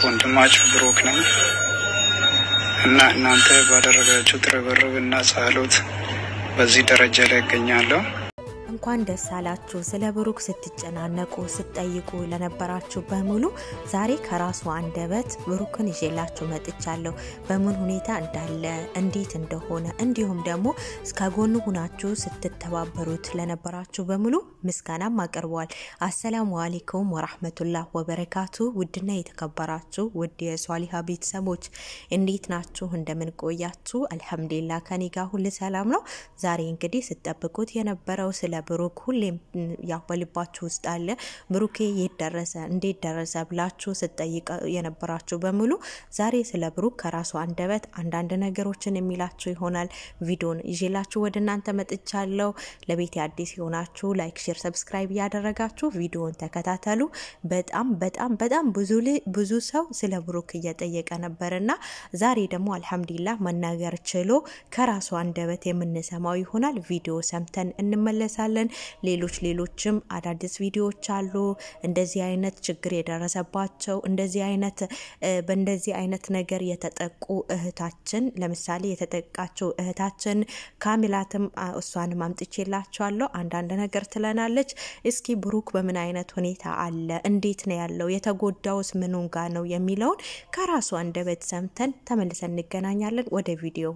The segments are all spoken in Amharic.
ወንድማችሁ ብሩክ ነኝ እና እናንተ ባደረጋችሁት ርብርብ እና ጸሎት በዚህ ደረጃ ላይ እገኛለሁ። እንኳን ደስ አላችሁ። ስለ ብሩክ ስትጨናነቁ ስትጠይቁ ለነበራችሁ በሙሉ ዛሬ ከራሱ አንደበት ብሩክን ይዤላችሁ መጥቻለሁ። በምን ሁኔታ እንዳለ እንዴት እንደሆነ እንዲሁም ደግሞ ከጎኑ ሁናችሁ ስትተባበሩት ለነበራችሁ በሙሉ ምስጋናም አቅርበዋል። አሰላሙ አሌይኩም ወራህመቱላህ ወበረካቱ። ውድና የተከበራችሁ ውድ የሷሊሃ ቤተሰቦች እንዴት ናችሁ? እንደምን ቆያችሁ? አልሐምዱሊላ ከኔ ጋር ሁል ሰላም ነው። ዛሬ እንግዲህ ስጠብቁት የነበረው ስለ ብሩክ ሁሌም ያው በልባችሁ ውስጥ አለ። ብሩኬ የት ደረሰ፣ እንዴት ደረሰ ብላችሁ ስትጠይቀ የነበራችሁ በሙሉ ዛሬ ስለ ብሩክ ከራሱ አንደበት አንዳንድ ነገሮችን የሚላችሁ ይሆናል። ቪዲዮን ይዤላችሁ ወደ እናንተ መጥቻለሁ። ለቤት አዲስ የሆናችሁ ላይክ፣ ሼር፣ ሰብስክራይብ እያደረጋችሁ ቪዲዮን ተከታተሉ። በጣም በጣም በጣም ብዙ ሰው ስለ ብሩክ እየጠየቀ ነበርና ዛሬ ደግሞ አልሐምዱሊላህ መናገር ችሎ ከራሱ አንደበት የምንሰማው ይሆናል። ቪዲዮ ሰምተን እንመለሳለን። ሌሎች ሌሎችም አዳዲስ ቪዲዮዎች አሉ። እንደዚህ አይነት ችግር የደረሰባቸው እንደዚህ አይነት በእንደዚህ አይነት ነገር የተጠቁ እህታችን ለምሳሌ የተጠቃቸው እህታችን ካሚላትም እሷንም አምጥቼላቸዋለሁ። አንዳንድ ነገር ትለናለች። እስኪ ብሩክ በምን አይነት ሁኔታ አለ፣ እንዴት ነው ያለው፣ የተጎዳውስ ምኑን ጋ ነው የሚለውን ከራሱ አንደበት ሰምተን ተመልሰን እንገናኛለን። ወደ ቪዲዮ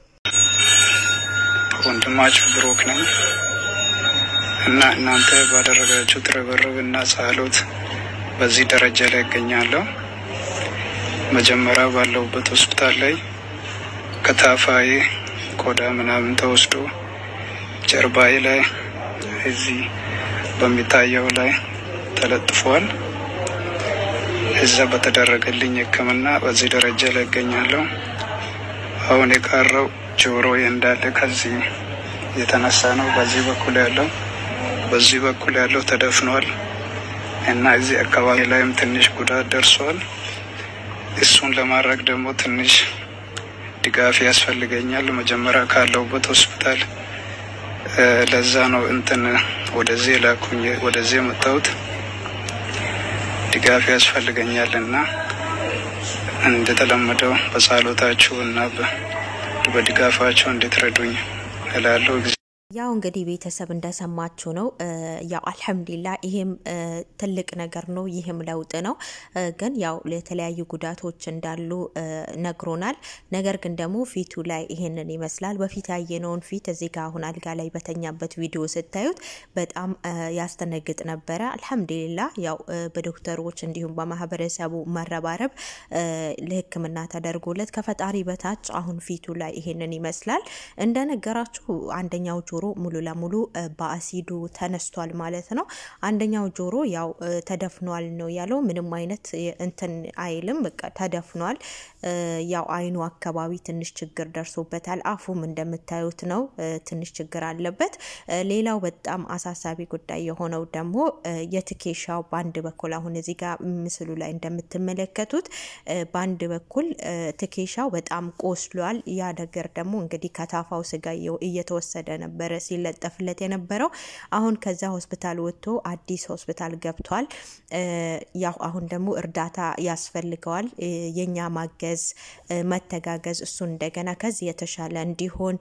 ወንድማችሁ ብሩክ ነኝ እና እናንተ ባደረጋችሁት ርብርብ እና ጸሎት በዚህ ደረጃ ላይ እገኛለሁ። መጀመሪያ ባለሁበት ሆስፒታል ላይ ከታፋዬ ቆዳ ምናምን ተወስዶ ጀርባዬ ላይ እዚህ በሚታየው ላይ ተለጥፏል። እዛ በተደረገልኝ ሕክምና በዚህ ደረጃ ላይ እገኛለሁ። አሁን የቀረው ጆሮዬ እንዳለ ከዚህ የተነሳ ነው። በዚህ በኩል ያለው በዚህ በኩል ያለው ተደፍኗል እና እዚህ አካባቢ ላይም ትንሽ ጉዳት ደርሷል። እሱን ለማድረግ ደግሞ ትንሽ ድጋፍ ያስፈልገኛል። መጀመሪያ ካለሁበት ሆስፒታል ለዛ ነው እንትን ወደዚህ ላኩኝ ወደዚህ የመጣሁት ድጋፍ ያስፈልገኛል እና እንደተለመደው በጸሎታችሁ እና በድጋፋችሁ እንድትረዱኝ እላለሁ። ያው እንግዲህ ቤተሰብ እንደሰማችሁ ነው። ያው አልሐምዱሊላ ይሄም ትልቅ ነገር ነው። ይህም ለውጥ ነው። ግን ያው የተለያዩ ጉዳቶች እንዳሉ ነግሮናል። ነገር ግን ደግሞ ፊቱ ላይ ይሄንን ይመስላል። በፊት ያየነውን ፊት እዚህ ጋር አሁን አልጋ ላይ በተኛበት ቪዲዮ ስታዩት በጣም ያስተነግጥ ነበረ። አልሐምዱሊላ ያው በዶክተሮች እንዲሁም በማህበረሰቡ መረባረብ ለሕክምና ተደርጎለት ከፈጣሪ በታች አሁን ፊቱ ላይ ይሄንን ይመስላል። እንደነገራችሁ አንደኛው ጆሮ ሙሉ ለሙሉ በአሲዱ ተነስቷል ማለት ነው። አንደኛው ጆሮ ያው ተደፍኗል ነው ያለው። ምንም አይነት እንትን አይልም፣ በቃ ተደፍኗል። ያው አይኑ አካባቢ ትንሽ ችግር ደርሶበታል። አፉም እንደምታዩት ነው፣ ትንሽ ችግር አለበት። ሌላው በጣም አሳሳቢ ጉዳይ የሆነው ደግሞ የትኬሻው በአንድ በኩል አሁን እዚህ ጋር ምስሉ ላይ እንደምትመለከቱት በአንድ በኩል ትኬሻው በጣም ቆስሏል። ያ ነገር ደግሞ እንግዲህ ከታፋው ስጋ እየተወሰደ ነበረ ሲለጠፍለት የነበረው። አሁን ከዛ ሆስፒታል ወጥቶ አዲስ ሆስፒታል ገብቷል። ያው አሁን ደግሞ እርዳታ ያስፈልገዋል። የኛ ማገዝ መተጋገዝ፣ እሱን እንደገና ከዚህ የተሻለ እንዲሆን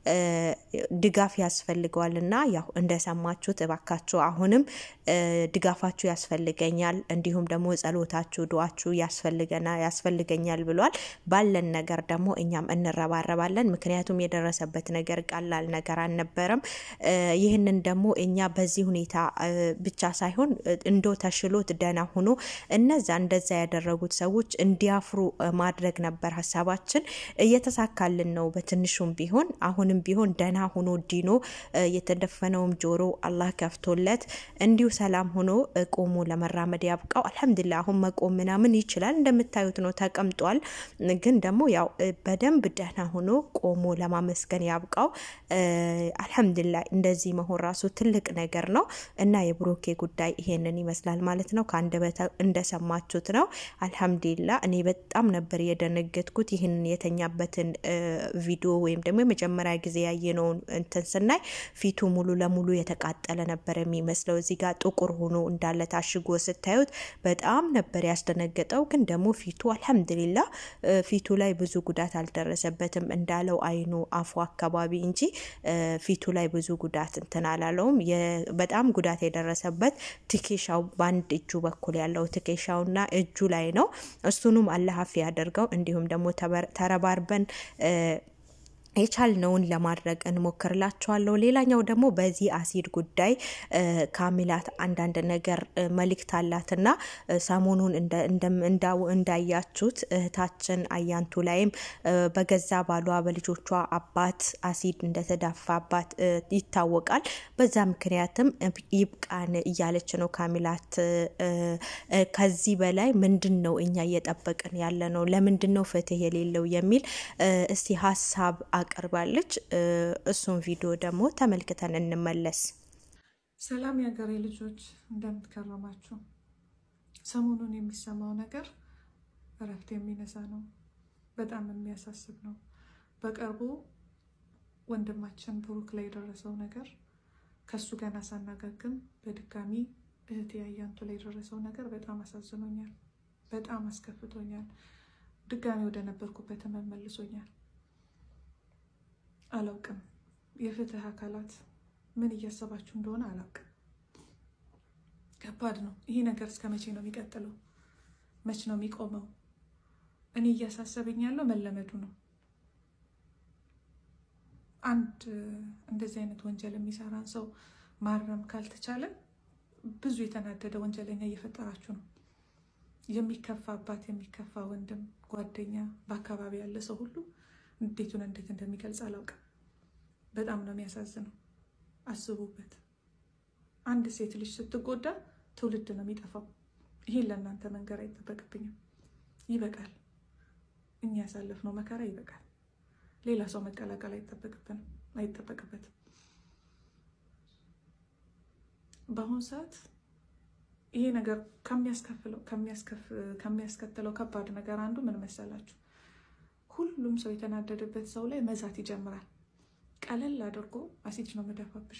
ድጋፍ ያስፈልገዋል እና ያው እንደሰማችሁት እባካችሁ አሁንም ድጋፋችሁ ያስፈልገኛል፣ እንዲሁም ደግሞ ጸሎታችሁ፣ ዱዋችሁ ያስፈልገና ያስፈልገኛል ብሏል። ባለን ነገር ደግሞ እኛም እንረባረባለን። ምክንያቱም የደረሰበት ነገር ቀላል ነገር አልነበረም። ይህንን ደግሞ እኛ በዚህ ሁኔታ ብቻ ሳይሆን እንዶ ተሽሎት ደህና ሆኖ እነዛ እንደዛ ያደረጉት ሰዎች እንዲያፍሩ ማድረግ ነበር ሀሳባችን። እየተሳካልን ነው በትንሹም ቢሆን አሁንም ቢሆን ደህና ሆኖ ዲኖ የተደፈነውም ጆሮ አላህ ከፍቶለት እንዲሁ ሰላም ሆኖ ቆሞ ለመራመድ ያብቃው። አልሐምዱሊላ አሁን መቆም ምናምን ይችላል። እንደምታዩት ነው ተቀምጧል። ግን ደግሞ ያው በደንብ ደህና ሆኖ ቆሞ ለማመስገን ያብቃው። አልሐምዱሊላ እንደዚህ መሆን ራሱ ትልቅ ነገር ነው እና የብሩኬ ጉዳይ ይሄንን ይመስላል ማለት ነው። ከአንደበተ እንደሰማችሁት ነው። አልሐምዱሊላ እኔ በጣም ነበር የደነገጥኩት ይህንን የተኛበትን ቪዲዮ ወይም ደግሞ የመጀመሪያ ጊዜ ያየነውን እንትን ስናይ ፊቱ ሙሉ ለሙሉ የተቃጠለ ነበር የሚመስለው። እዚህ ጋር ጥቁር ሆኖ እንዳለ ታሽጎ ስታዩት በጣም ነበር ያስደነገጠው። ግን ደግሞ ፊቱ አልሐምዱሊላ ፊቱ ላይ ብዙ ጉዳት አልደረሰበትም እንዳለው አይኑ አፉ አካባቢ እንጂ ፊቱ ላይ ብዙ ጉዳት እንትን አላለውም። በጣም ጉዳት የደረሰበት ትኬሻው በአንድ እጁ በኩል ያለው ትኬሻውና እጁ ላይ ነው። እሱንም አላህ አፍ ያደርገው። እንዲሁም ደግሞ ተረባርበን የቻልነውን ለማድረግ እንሞክርላችኋለሁ። ሌላኛው ደግሞ በዚህ አሲድ ጉዳይ ካሚላት አንዳንድ ነገር መልእክት አላትና ሰሞኑን እንዳያችሁት እህታችን አያንቱ ላይም በገዛ ባሏ በልጆቿ አባት አሲድ እንደተዳፋባት ይታወቃል። በዛ ምክንያትም ይብቃን እያለች ነው ካሚላት። ከዚህ በላይ ምንድን ነው እኛ እየጠበቅን ያለ ነው? ለምንድን ነው ፍትህ የሌለው የሚል እስቲ ሀሳብ አቅርባለች። እሱን ቪዲዮ ደግሞ ተመልክተን እንመለስ። ሰላም የሀገሬ ልጆች እንደምትከረማችሁ። ሰሞኑን የሚሰማው ነገር እረፍት የሚነሳ ነው። በጣም የሚያሳስብ ነው። በቅርቡ ወንድማችን ብሩክ ላይ የደረሰው ነገር ከሱ ገና ሳናገግም በድጋሚ እህቴ አያንቱ ላይ የደረሰው ነገር በጣም አሳዝኖኛል። በጣም አስከፍቶኛል። ድጋሚ ወደ ነበርኩበት መልሶኛል። አላውቅም። የፍትህ አካላት ምን እያሰባችሁ እንደሆነ አላውቅም። ከባድ ነው። ይሄ ነገር እስከ መቼ ነው የሚቀጥለው? መች ነው የሚቆመው? እኔ እያሳሰበኝ ያለው መለመዱ ነው። አንድ እንደዚህ አይነት ወንጀል የሚሰራን ሰው ማረም ካልተቻለ ብዙ የተናደደ ወንጀለኛ እየፈጠራችሁ ነው። የሚከፋ አባት፣ የሚከፋ ወንድም፣ ጓደኛ፣ በአካባቢ ያለ ሰው ሁሉ እንዴቱን እንዴት እንደሚገልጽ አላውቅም። በጣም ነው የሚያሳዝነው። አስቡበት። አንድ ሴት ልጅ ስትጎዳ ትውልድ ነው የሚጠፋው። ይሄን ለእናንተ መንገር አይጠበቅብኝም። ይበቃል። እኛ ያሳለፍነው መከራ ይበቃል። ሌላ ሰው መቀላቀል አይጠበቅብንም አይጠበቅበትም። በአሁኑ ሰዓት ይሄ ነገር ከሚያስከትለው ከባድ ነገር አንዱ ምን መሰላችሁ? ሁሉም ሰው የተናደደበት ሰው ላይ መዛት ይጀምራል። ቀለል አድርጎ አሲድ ነው መደፋብሽ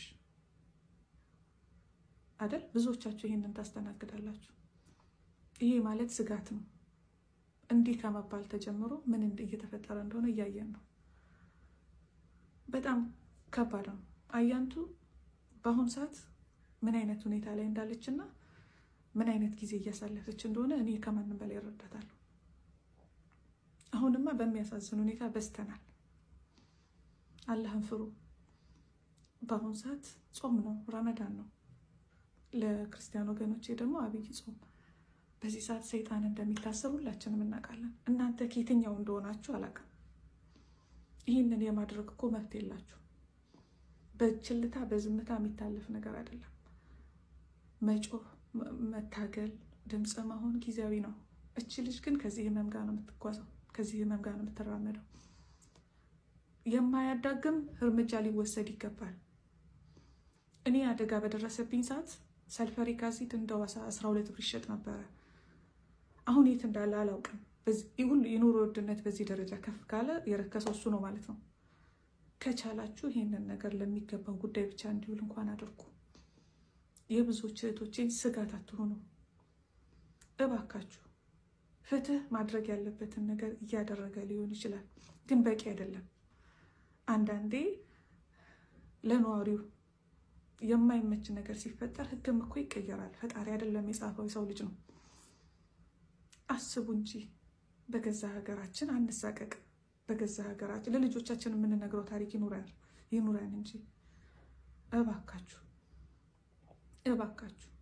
አደል? ብዙዎቻችሁ ይህንን ታስተናግዳላችሁ። ይሄ ማለት ስጋት ነው። እንዲህ ከመባል ተጀምሮ ምን እየተፈጠረ እንደሆነ እያየን ነው። በጣም ከባድ ነው። አያንቱ በአሁኑ ሰዓት ምን አይነት ሁኔታ ላይ እንዳለች እና ምን አይነት ጊዜ እያሳለፈች እንደሆነ እኔ ከማንም በላይ እረዳታለሁ። አሁንማ በሚያሳዝን ሁኔታ በዝተናል። አላህን ፍሩ። በአሁኑ ሰዓት ጾም ነው፣ ረመዳን ነው። ለክርስቲያን ወገኖቼ ደግሞ አብይ ጾም። በዚህ ሰዓት ሰይጣን እንደሚታሰብ ሁላችንም እናውቃለን። እናንተ ከየትኛው እንደሆናችሁ አላውቅም። ይህንን የማድረግ እኮ መብት የላችሁ። በችልታ በዝምታ የሚታለፍ ነገር አይደለም። መጮህ፣ መታገል፣ ድምፅ መሆን ጊዜያዊ ነው። እች ልጅ ግን ከዚህ ህመም ጋር ነው የምትጓዘው ከዚህ ህመም ጋር ነው የምትራመደው። የማያዳግም እርምጃ ሊወሰድ ይገባል። እኔ አደጋ በደረሰብኝ ሰዓት ሰልፈሪክ አሲድ እንደ ዋሳ አስራ ሁለት ብር ይሸጥ ነበረ። አሁን የት እንዳለ አላውቅም። ሁሉ የኑሮ ውድነት በዚህ ደረጃ ከፍ ካለ የረከሰው እሱ ነው ማለት ነው። ከቻላችሁ ይህንን ነገር ለሚገባው ጉዳይ ብቻ እንዲውል እንኳን አድርጉ። የብዙዎች እህቶቼን ስጋት አትሆኑ እባካችሁ። ፍትህ ማድረግ ያለበትን ነገር እያደረገ ሊሆን ይችላል፣ ግን በቂ አይደለም። አንዳንዴ ለነዋሪው የማይመች ነገር ሲፈጠር ህግም እኮ ይቀየራል። ፈጣሪ አይደለም የጻፈው የሰው ልጅ ነው። አስቡ እንጂ በገዛ ሀገራችን አንሳቀቅ። በገዛ ሀገራችን ለልጆቻችን የምንነግረው ታሪክ ይኑረን ይኑረን እንጂ እባካችሁ እባካችሁ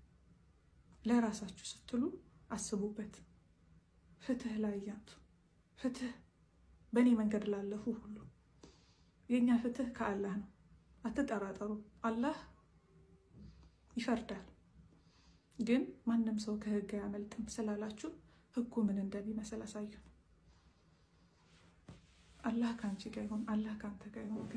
ለራሳችሁ ስትሉ አስቡበት። ፍትህ ላይ ያንቱ ፍትህ በእኔ መንገድ ላለፉ ሁሉ የእኛ ፍትህ ከአላህ ነው። አትጠራጠሩ። አላህ ይፈርዳል። ግን ማንም ሰው ከህግ አያመልጥም ስላላችሁ ህጉ ምን እንደሚመስል አሳዩን። አላህ ከአንቺ ጋር ይሁን። አላህ ከአንተ ጋር ይሁን። ግን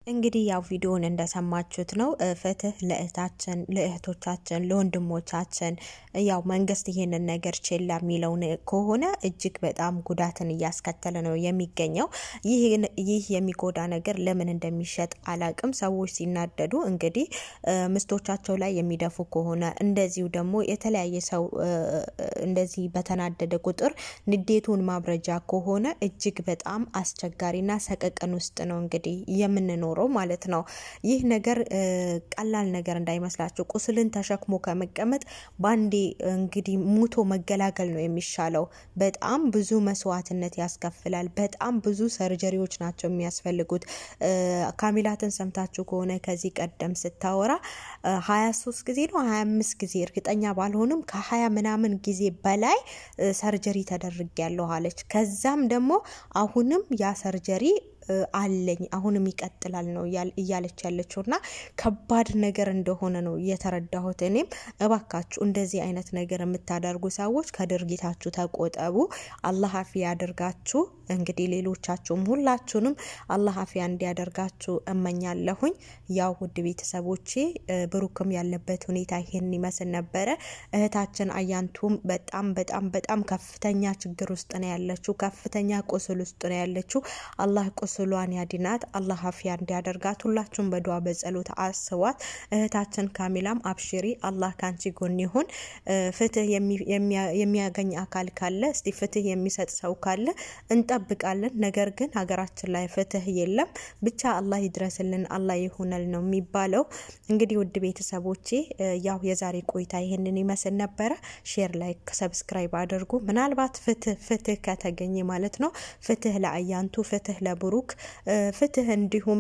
እንግዲህ ያው ቪዲዮውን እንደሰማችሁት ነው። ፍትህ ለእህታችን፣ ለእህቶቻችን፣ ለወንድሞቻችን ያው መንግስት ይሄንን ነገር ችላ የሚለውን ከሆነ እጅግ በጣም ጉዳትን እያስከተለ ነው የሚገኘው። ይህ የሚጎዳ ነገር ለምን እንደሚሸጥ አላቅም። ሰዎች ሲናደዱ እንግዲህ ምስቶቻቸው ላይ የሚደፉ ከሆነ እንደዚሁ ደግሞ የተለያየ ሰው እንደዚህ በተናደደ ቁጥር ንዴቱን ማብረጃ ከሆነ እጅግ በጣም አስቸጋሪና ሰቀቀን ውስጥ ነው እንግዲህ የምንኖረው ማለት ነው። ይህ ነገር ቀላል ነገር እንዳይመስላችሁ። ቁስልን ተሸክሞ ከመቀመጥ ባንዴ እንግዲህ ሙቶ መገላገል ነው የሚሻለው። በጣም ብዙ መስዋዕትነት ያስከፍላል። በጣም ብዙ ሰርጀሪዎች ናቸው የሚያስፈልጉት። ካሚላትን ሰምታችሁ ከሆነ ከዚህ ቀደም ስታወራ ሀያ ሶስት ጊዜ ነው ሀያ አምስት ጊዜ እርግጠኛ ባልሆንም ከሀያ ምናምን ጊዜ በላይ ሰርጀሪ ተደርጊያለሁ አለች። ከዛም ደግሞ አሁንም ያ ሰርጀሪ አለኝ አሁንም ይቀጥላል ነው እያለች ያለችው እና ከባድ ነገር እንደሆነ ነው የተረዳሁት። እኔም እባካችሁ እንደዚህ አይነት ነገር የምታደርጉ ሰዎች ከድርጊታችሁ ተቆጠቡ። አላህ አፊ ያደርጋችሁ። እንግዲህ ሌሎቻችሁም ሁላችሁንም አላህ አፊያ እንዲያደርጋችሁ እመኛለሁኝ። ያው ውድ ቤተሰቦቼ ብሩክም ያለበት ሁኔታ ይሄን ይመስል ነበረ። እህታችን አያንቱም በጣም በጣም በጣም ከፍተኛ ችግር ውስጥ ነው ያለችው። ከፍተኛ ቁስል ውስጥ ነው ያለችው። አላህ ቁስሏን ያድናት። አላህ አፊያ እንዲያደርጋት ሁላችሁም በዱዓ በጸሎት አስቧት። እህታችን ካሚላም አብሽሪ፣ አላህ ካንቺ ጎን ይሁን። ፍትህ የሚያገኝ አካል ካለ እስቲ ፍትህ የሚሰጥ ሰው ካለ እንጠብቃለን። ነገር ግን ሀገራችን ላይ ፍትህ የለም። ብቻ አላህ ይድረስልን፣ አላህ ይሁነል ነው የሚባለው። እንግዲህ ውድ ቤተሰቦቼ ያው የዛሬ ቆይታ ይህንን ይመስል ነበረ። ሼር፣ ላይክ፣ ሰብስክራይብ አድርጉ። ምናልባት ፍትህ ፍትህ ከተገኘ ማለት ነው ፍትህ ለአያንቱ ፍትህ ለብሩክ ፍትህ እንዲሁም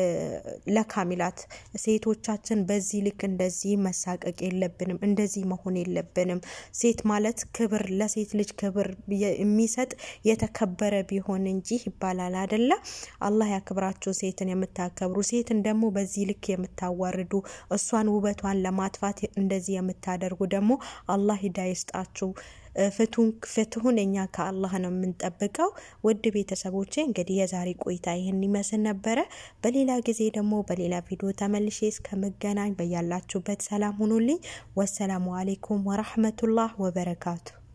ለካሚላት ሴቶቻችን በዚህ ልክ እንደዚህ መሳቀቅ የለብንም። እንደዚህ መሆን የለብንም። ሴት ማለት ክብር ለሴት ልጅ ክብር የሚሰጥ የተከበረ ቢሆን እንጂ ይባላል አደለ? አላህ ያክብራችሁ። ሴትን የምታከብሩ ሴትን ደግሞ በዚህ ልክ የምታዋርዱ እሷን ውበቷን ለማጥፋት እንደዚህ የምታደርጉ ደግሞ አላህ ሂዳ ይስጣችሁ። ፍትሁን እኛ ከአላህ ነው የምንጠብቀው። ውድ ቤተሰቦቼ እንግዲህ የዛሬ ቆይታ ይህን ይመስል ነበረ። በሌላ ጊዜ ደግሞ በሌላ ቪዲዮ ተመልሼ እስከመገናኝ በያላችሁበት ሰላም ሁኑልኝ። ወሰላሙ አሌይኩም ወራህመቱላህ ወበረካቱ